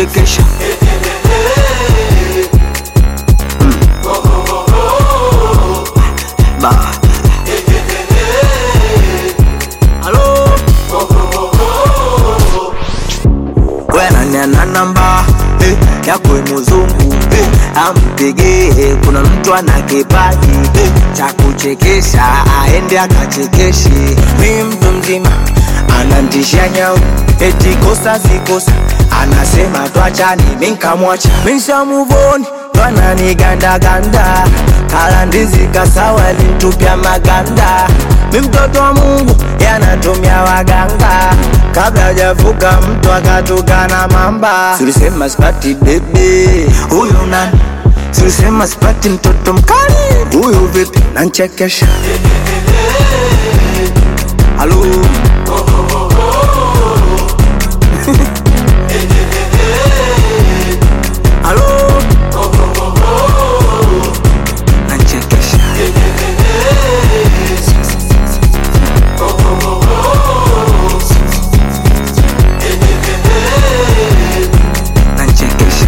nanchekesha Mm. Ba. Halo wenaniana namba eh, yakwe muzungu eh, ampigie kuna mtu ana kipaji eh, cha kuchekesha aende akachekeshe mi mtu mzima anantisha nyau eti kosa sikosa anasema twachani minkamwacha mishamuvoni twananigandaganda kala ndizi kasawa lintupya maganda mi mtoto wa mungu yanatumia waganga kabla hajavuka mtu akatukana mamba silisema sipati bebe huyu nani silisema sipati mtoto mkali huyu vipi nanchekesha halo halo nanchekesha nanchekesha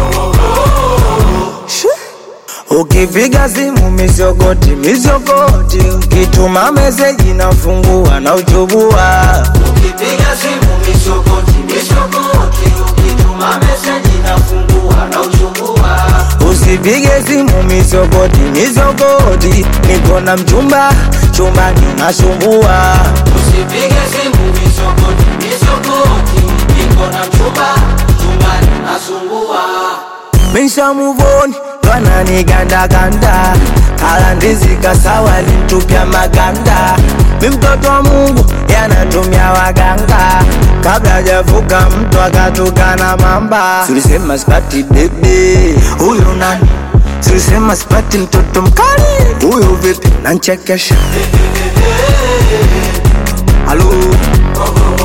Ukipiga simu misogoti misogoti, ukituma meseji nafungua na uchubua. Ukipiga simu misogoti misogoti, ukituma meseji nafungua na uchubua. Usipige simu misogoti misogoti, niko na mchumba chumbani nasumbua. Usipige simu misogoti misogoti, niko na mchumba chumbani nasumbua Misha muvoni twananigandaganda kala ndizi kasawa lintupya maganda mi mtoto wa mungu yanatumia waganga kabla hajavuka mtu akatukana mamba silisema sipati bebe huyu nani silisema sipati mtoto mkali huyu vipi nanchekesha halo